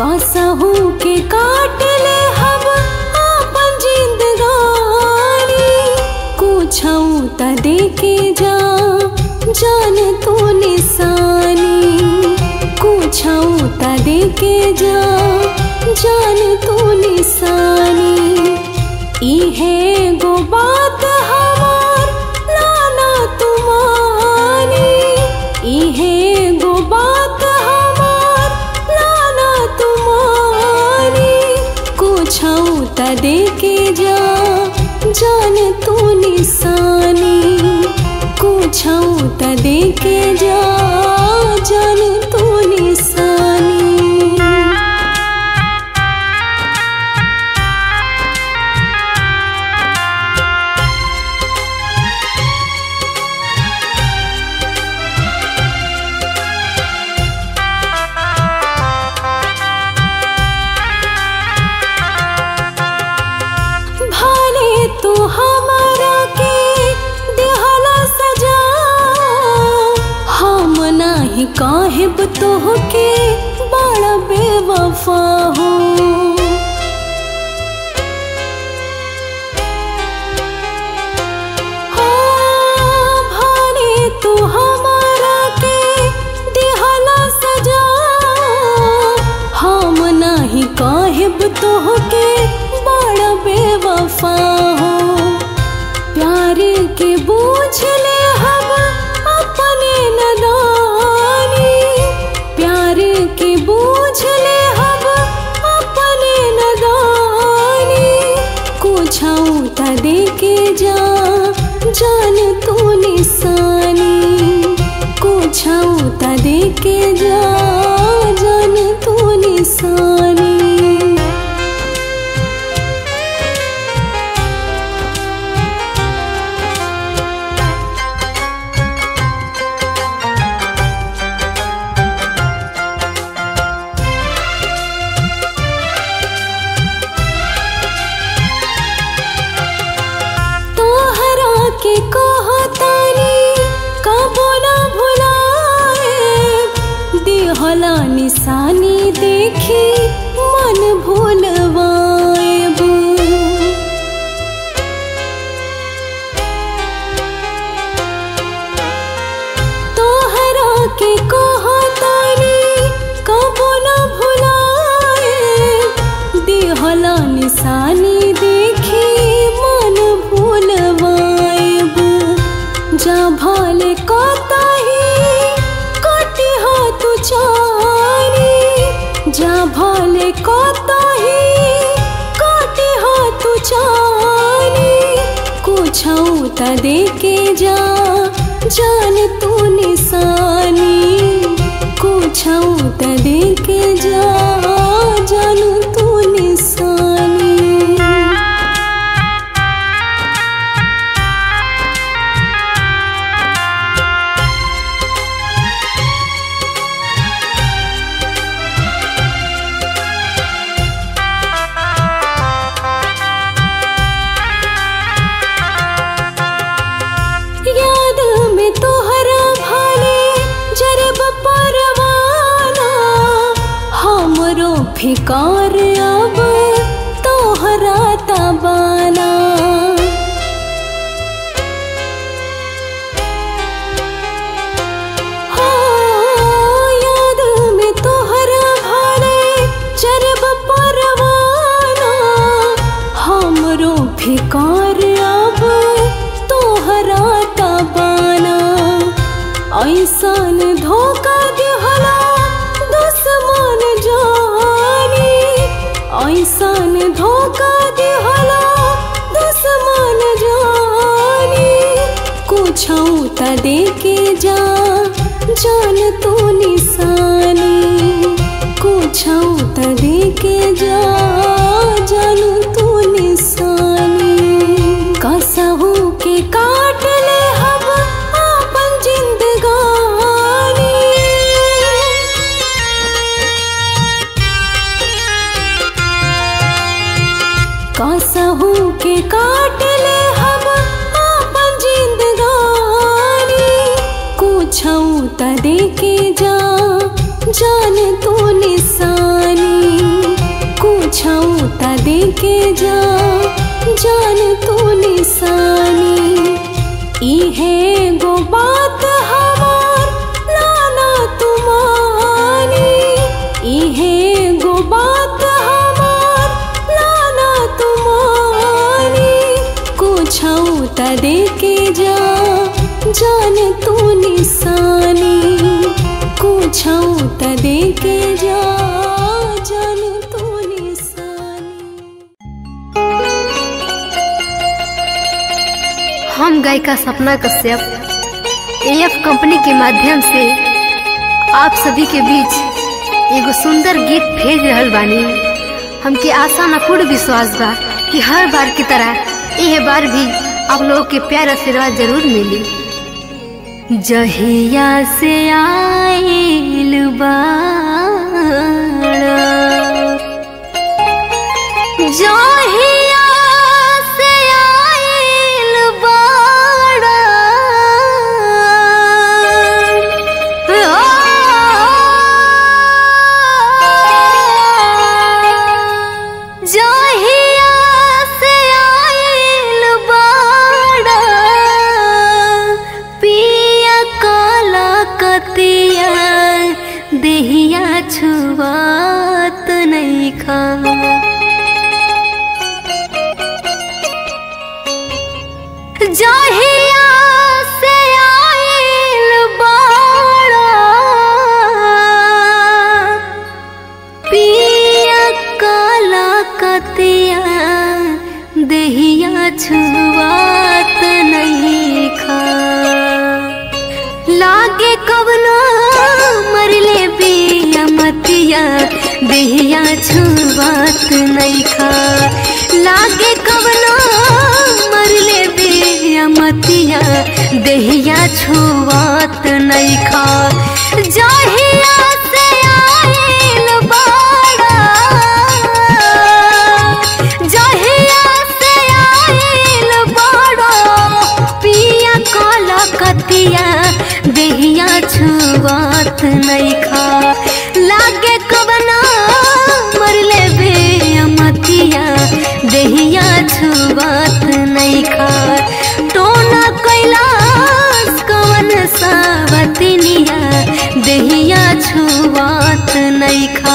कसहू के काट ले हम आपन जिंदगानी कुछऊ त दे के जा जान तू निशानी कुछऊ त दे के जा जान तू निशानी इहे गो बात हमार लाना तुमानी इहे गो बात हमार लाना तुमानी कुछऊ त दे के जा जान तू निशानी कुछऊ त दे के जा जान तू निशानी भाले तू हमारा के दिहला सजा हम नाही काहेब तोहके बड़ा बेवफा हो हाँ, भाले तू हमारा के दिहला सजा हम नाही काहेब तोहके बड़ा बेवफा हो प्यार के बूझ ले हम अपने नदानी प्यार के बूझ ले हम अपने नदानी कुछऊ त दे के जा जान तू निशानी कुछऊ त दे के जा जान तू निशानी तोहरा के कहतानी कबो ना भुलाए दिहला निशानी देखी मन भूलवाएब तोहरा के कहतानी कबो ना भुलाए दिहला निशानी देखी मन भूलवाएब जा भाले कतही कटी हो तू चारी जा भाले कतही कटी हो तू चारी कुछऊ त दे के जा जान तू निशानी कुछऊ त दे के जा जान तू निशानी याद में तोहरा भाले जरब परवाना हमरो फिकार अब तोहरा तबाना हाँ, याद में तोहरा भाले जरब परवाना हमरो फिकार अब तोहरा तबाना ऐसन धोखा दिहला दुश्मन जानी ऐसन धोखा दिहला दुश्मन जानी कुछऊ त दे के जा जान तू निशानी कुछऊ त दे के जा जान तू निशानी कसहू के काट ले हम आपन जिंदगानी कसहू के काट ले हम आपन जिंदगानी कुछऊ त दे के जा जान तू निशानी दे के जा जान तो निशानी हम गायिका सपना कश्यप एएफ कंपनी के माध्यम से आप सभी के बीच एगो सुंदर गीत भेज रहल बानी हमके आशा न पूर्ण विश्वास बा कि हर बार की तरह यह बार भी आप लोगों के प्यार आशीर्वाद जरूर मिली जहिया से आइल बाड़ा जहिया से आइल बाड़ा जहिया से आइल बाड़ा पिया काला कतिया देहिया छुआत नहीं खा जहिया से आइल बाड़ा पिया काला कतिया देहिया छुआत नहीं खा लागे कवना मरले बिया मतिया देहिया छुआत नहीं खा लागे कवना मरले बिया मतिया देहिया छुआत नहीं खा जहिया से आइल बाड़ा जहिया से आइल बाड़ा पिया काला कतिया देहिया छुआत नहीं खा लागे कवना मरले बे मतिया देहिया छुआत नहीं खा टोना कैलाश कवन सावतनिया देहिया छुआत नहीं खा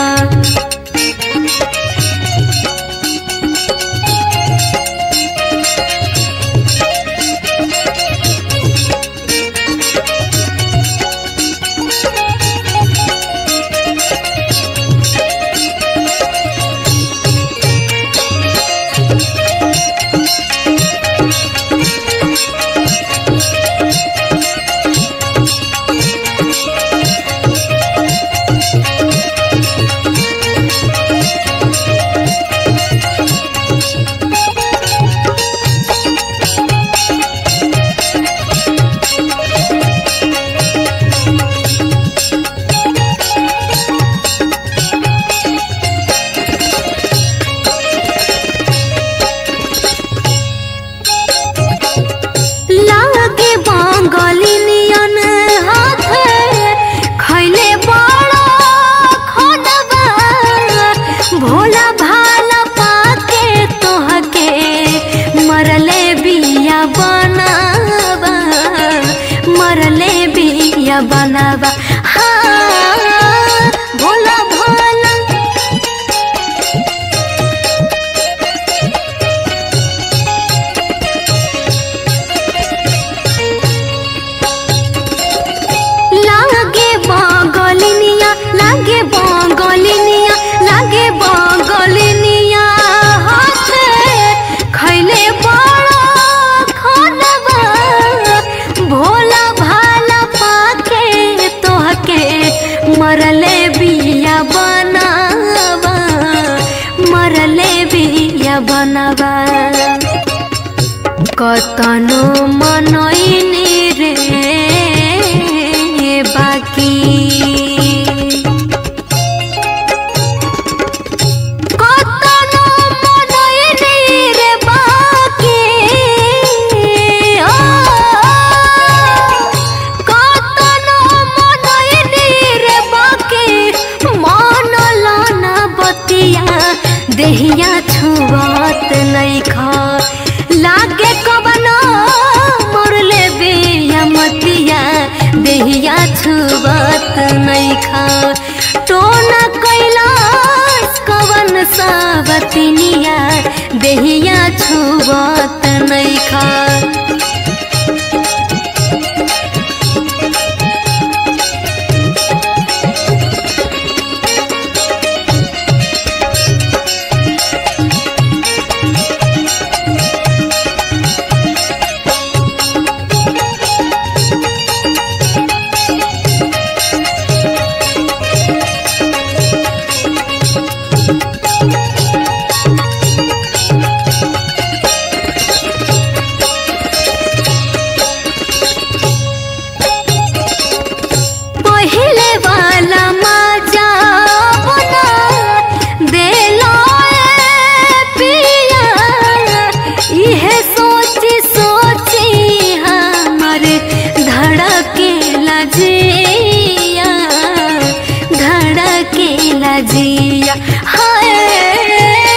लागे बांगलिनियन हाथे खैले बड़ा खोदबा भोला भाला पाके तोहके मरले बिया बनाबा मरले बिया बनाबा हाँ भोला भाला लागे बांगलिनिया लागे बांगलिनिया लागे बांगलिनिया हाथे खैले बड़ा खानबा भोला भाला पाके तोहके मरले बिया बनावा मरले बिया बनावा कतनो मनैनी रे बाकी कतनो मनैनी रे बाकी ओ कतनो मनैनी रे बाकी मन लाना बतिया देहिया छुआत नहीं खा लागे कबना मोरले बिया मतिया देहिया छुआत नहीं खा टोना कैलाश कवन सावतनिया देहिया छुआत नहीं खा जिया हाय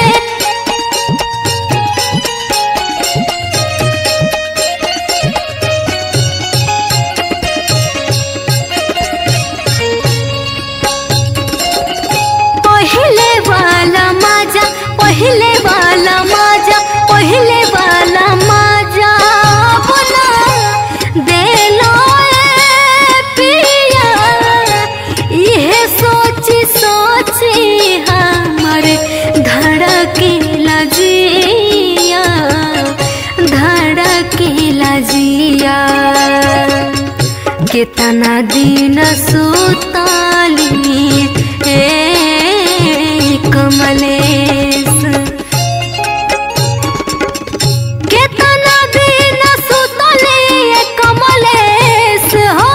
पहले वाला मजा पहले वाला मजा पहले वाला मजा बना देलो ए पिया इहे सोची सोची हमर धड़केला जिया धड़केला जिया केतना दिन सुताली ए कमलेश केतना दिन सुतली ए कमलेश हो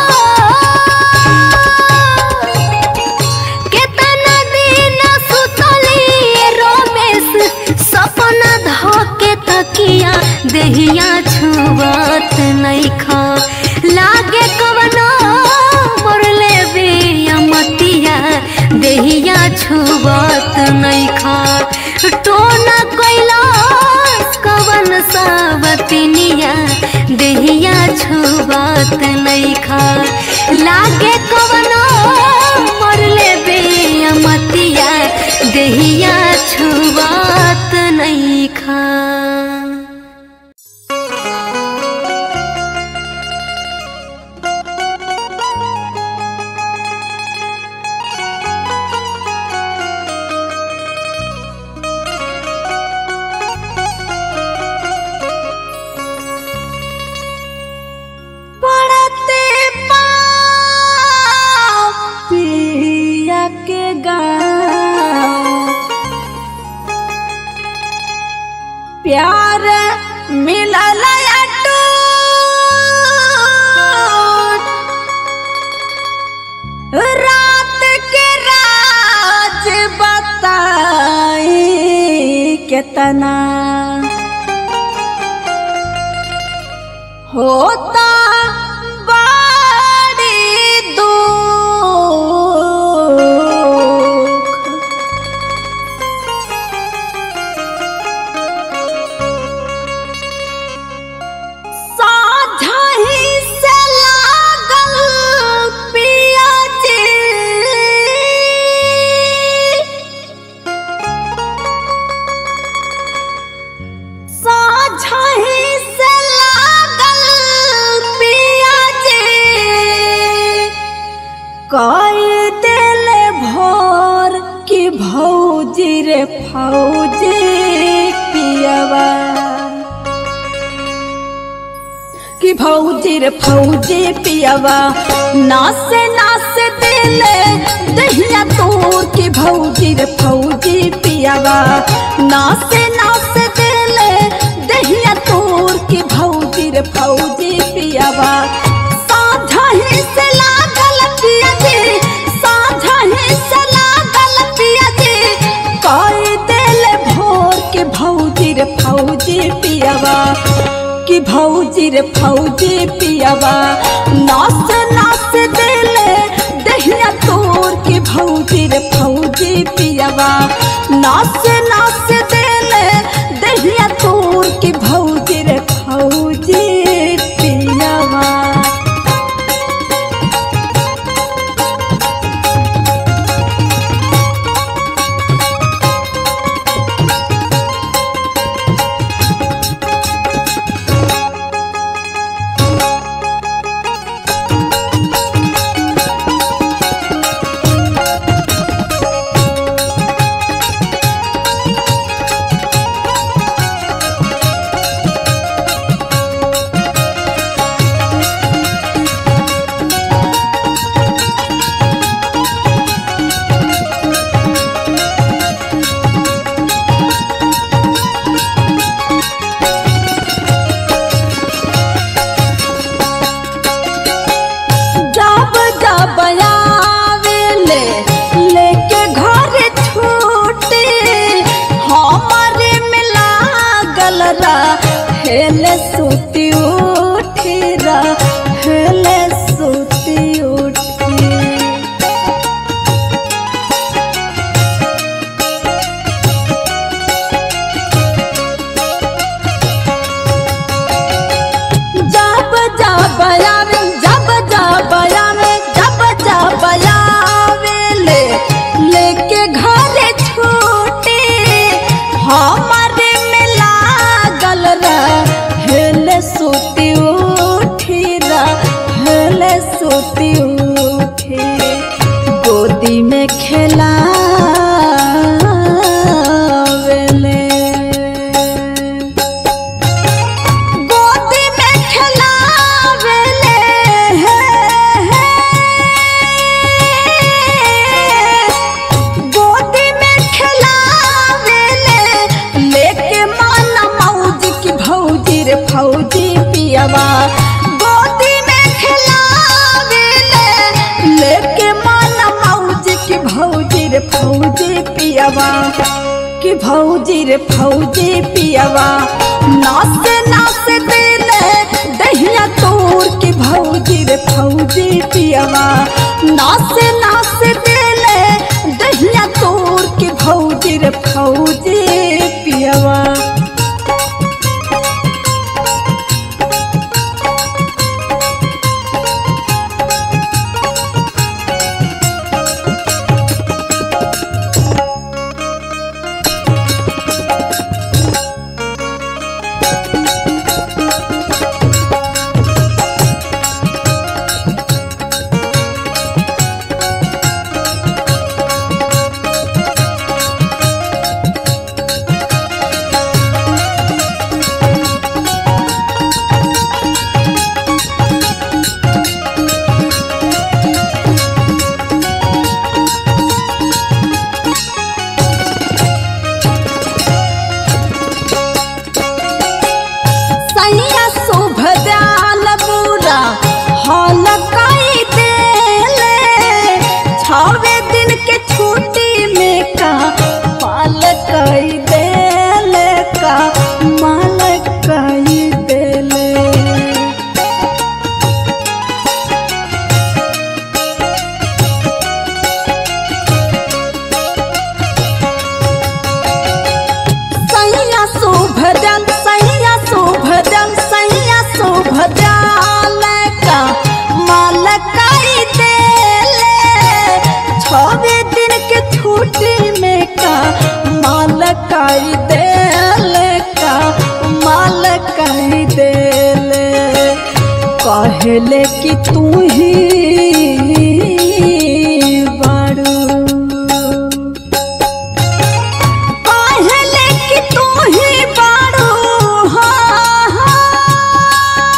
केतना दिन सुतली ए रमेश सपना धके तकिया देहिया छुबत नइखा लागे कवनो मोरले बिया मतिया देहिया छुबत नइखा टोना कैलाश कवन सावतनिया देहिया छुबत नइखा लागे कवनो मोरले बिया मतिया देहिया छुबत नइखा पड़ते पाँव पिया के गाँव प्यार मिलल अटूट रात के राज बताई केतना होता बड़ी दुख साझा ही से लागल पिया जी साझा ही से लागल पिया जी कई दिल भोर की भौजी रे फौजी पियवा कि भौजी रे फौजी पियवा नासे नासे दिले दहिया तोर की भौजी रे फौजी पियवा नासे नासे दिले दहिया तोर की भौजी रे फौजी पियवा साझा ही से लागल पिया जी साझा ही से लागल पिया जी कई दिल भोर के भौजी रे फौजी पियवा कि भौजी रे फौजी पियवा नास नास दिले दहिया तोर की भौजी रे फौजी पियवा नास नास दिले दहिया तोर की भौजी रे फौजी पियवा जब जब आवेले लेके घर छूटे हमारे में लागल रा हेले सुती उठी रा हेले सुती उठी गोदी में खेलावेले गोदी में खेलावेले गोदी में खेलावेले लेके माना मौजी की भौजी रे फौजी पियवा गोदी में खेलावेले लेके माना मौजी की भौजी रे फौजी पियवा कि भौजी रे फौजी पियवा नाचे नाचे दिले दहिया तोड़ की भौजी रे फौजी पियवा नाचे नाचे दिले दहिया तोड़ की भौजी रे फौजी पियवा सैया शुभ दयाल बुरा हाल कई देले छवे दिन के छुट्टी में का पाल कई देले का माल कई देले सैया शुभ दल सैया शुभ दल सैया शुभ दल का माल कई देले छवे दिन के छुट्टी में का माल कई देले का माल कई देले कहले कि तू ही बारू कहले कि तू ही बारू हाँ, हाँ।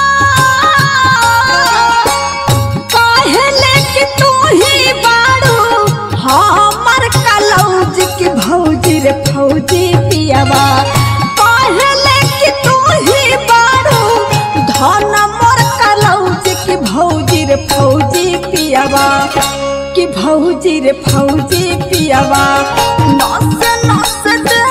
कहले कि तू ही बारू हमर कलौज की भौजी रे फौजी पियवा कहले कि तू ही बारू धन मोर कलौज की भौजी रे फौजी पियवा कि भौजी रे फौजी पियवा नस नस दे